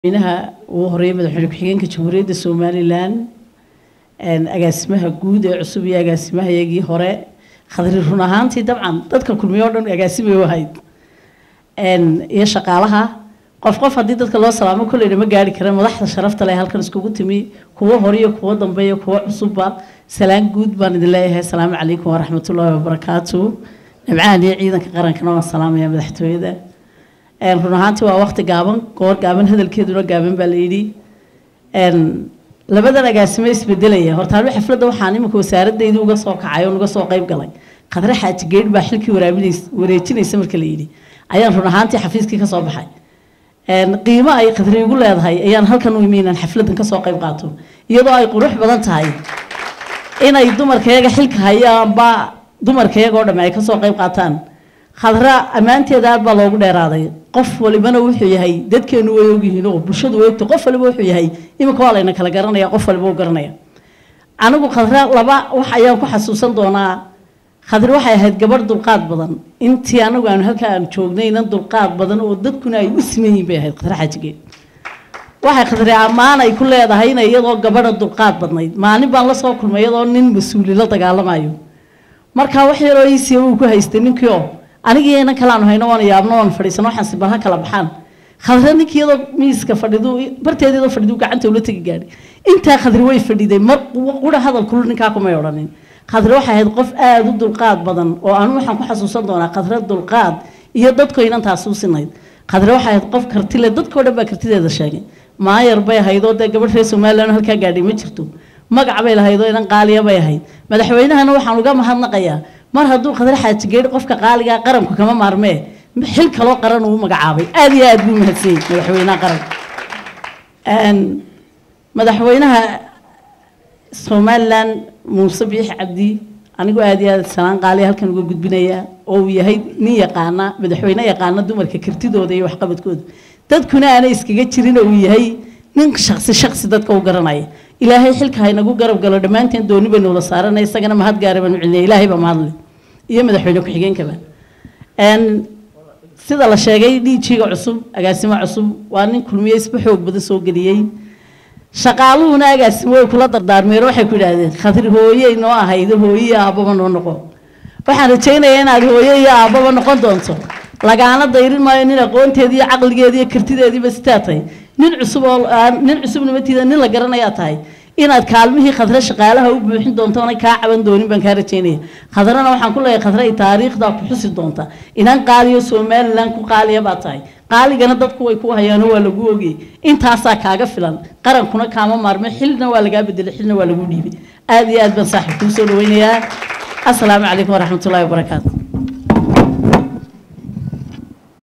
madaxweynaha ugu horeeyay madaxweyne ku-xigeenka jamhuuriyadda somalilan agaasimaha guud ee cusub iyo agaasimahayagii hore khadri run ahaantii dabcan dadka kulmiye oo dhan agaasimay u ahayd iyo shaqaalaha qof qof haddii dadka loo salaamo kolleyna ma gaari kara madaxda sharafta leh halkan iskugu timi kuwo hore iyo kuwo dambe iyo kuwo cusubba salaan guud baan idin leeyahay asalaamu calaykum waraxmatullaahi wabarakaatu nabcahan iyo ciidanka qarankana waan salaamaya madaxtooyada run ahaantii waa waqti gaaban goor gaaban hadalkeeduna gaaban baa la yidhi labadan agaasimo isbedelaya horta anu xafladda waxaan iminka wasaaradaydi uga soo kacay oo uga soo qayb galay khadre xaaji geedh baa xilkii waraabinays wareejinaysa marka la yidhi ayaan run ahaantii xafiiskii ka soo baxay qiimo ay khadri igu leedahay ayaan halkan u imi inaan xafladdan ka soo qayb qaato iyadoo ay qurux badan tahay inay dumarkayaga xilka hayaanba dumarkayaga oo dhamme ay kasoo qayb qaataan khadra ammaanteeda aad baa loogu dheeraaday qof walibana wuxuu yahay dadkeenu way ogyihiin oo bulshadu way ogtay qof waliba wuxuu yahay iminka waa layna kala garanaya qof waliba u garanaya anigu khadra laba wax ayaan ku xasuusan doonaa khadri waxay ahayd gabadh dulqaad badan intii anagu aanu halkaa aan joognayna dulqaad badan oo dadkuna ay u siman yihiin bay ahayd khadra xaajigeed waxay khadri ammaan ay ku leedahay inay iyadoo gabadha dulqaad badnayd maalin baan la soo kulmay iyadoo nin mas-uuli la dagaalamayo markaa wax yaroo iisiya uu ku haystay ninkii oo anigii inan kalaanu hayno waan yaabno waan fadhiisano waxaan si balha kala baxaan khadre ninkii iyadoo miiska fadhidu barteeda iyadoo fadhidu gacanta ula tegi gaadhay intaa khadri way fadhiday mar qura hadal kulul ninkaa kumay odhanin khadre waxay ahayd qof aada u dulqaad badan oo anu waxaan ku xasuusan doonaa khadre dulqaad iyo dadko inantaasi u sinayd khadre waxay ahayd qof kartile dadkoo dhan baa kartideeda sheegay maayar bay ahayd oo dee gabadh reer somalilan halkaa gaadhay ma jirto magac bay lahayd oo inan qaaliya bay ahayd madaxweynahana waxaan uga mahadnaqayaa mar hadduu khadre xaaji geedhi qofka qaaligaa qaranku kama maarmee xil kaloo qaran uu magacaabay aada iyo aada buu mahadsanyey madaxweynaha qaranka madaxweynaha somalilan muuse biix cabdi anigu aada iyo aada salaan qaaliya halkan uga gudbinayaa oo uu yahay nin yaqaana madaxweyne yaqaana dumarka kartidooda iyo waxqabadkooda dadkuna aanay iskaga jirin oo uu yahay nin shaksi shaksi dadka u garanaya ilaahay xilka haynagu garab galo dhammaanteen dooni baynu wada saaranay isagana mahad gaara baanu celinaya ilaahay baa mahadle iyo madaxweyne ku-xigeenkaba sida la sheegay dhiijiga cusub agaasimo cusub waa nin kulmiye isba xoog badan soo geliyey shaqaaluhuna agaasimo way kula dardaarmeen waxay ku yidhaahdeen khadri hooyey noo ahaydo hooye iyo aabbaba noo noqon waxaan rajaynayaa inaad hooye iyo aabbaba noqon doonto lagaana dayrin maayo nin aqoonteedii iyo caqligeedii iyo kartideediiba sitaa tahay nin cusub oo nin cusub nimatiida nin la garanayaa tahay inaad kaalmihii khadre shaqaalaha u buuxin doonto oonay kaa caban doonin baan kaa rajaynaya khadrana waxaan ku leeyahay khadre ay taariikhdaa ku xusi doonta inan qaaliyo somalilan ku qaaliya baa tahay qaaligana dadku way ku hayaano waa lagu ogiyey intaasaa kaaga filan qarankuna kaama maarme xilna waa lagaa bedelay xilna waa lagu dhiibay aada iyo aad baan saaxiib kuu soo dhaweynayaa asalaamu calaykum waraxmatullahi wabarakaatu